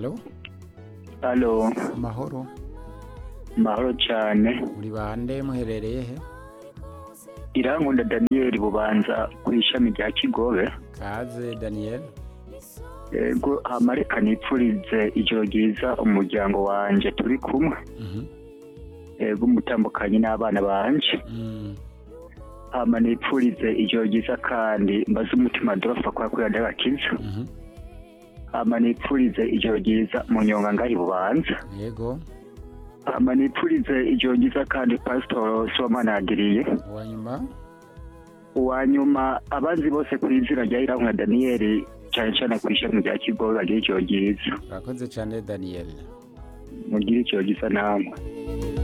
halo halo amahoro mahoro cyane muri bande muherereye he irankunda daniyeli bubanza ku ishami rya kigobe kaze daniel yego hamareka nipfurize ijoro ryiza umuryango wanjye turi kumwe Mhm. yego umutambukanye n'abana banje Mm. hama nipfurize ijoro ryiza kandi mbaze umutima dorofa kwa kuyanda gakiza Mhm. hama nipfurize ijoro ryiza mu nyonga ngahi bubanza yego hama nipfurize ijoro ryiza kandi pasitoro somana yagiriye uwanyuma uwa nyuma abanzi bose ku izina rya irankunda daniyeli cyane cyane ku ishami rya kigobe bagira ijoro ryiza urakoze cyane daniel mugire ijoro ryiza namwe